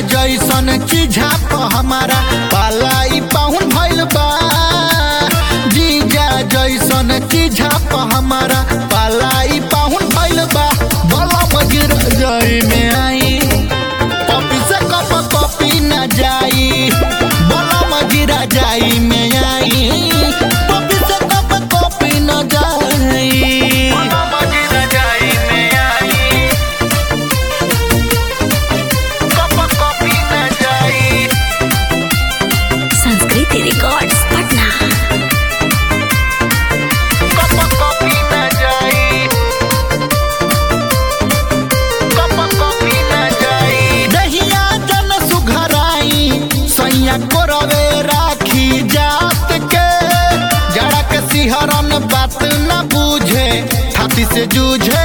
जैसन चीझा प हमारा पालाई पाहुन भइल बा जीजा जैसन चीझा प हमारा पालाई पाहुन भइल बा बला मगिर जाई में आई पपी से कप कॉपी न जाई बला मगिरा जाई में आई पपी से कप कॉपी न जाई बला मगिरा जाई में आई कप कॉपी न जाई संस्कृति रिकॉर्ड्स पटना कप कॉपी न जाई कप कॉपी न जाई दहिया जन सुघराई सैया कोरवे राखी जात के जड़ा के सिहरन बात न बूझे छाती से जूझे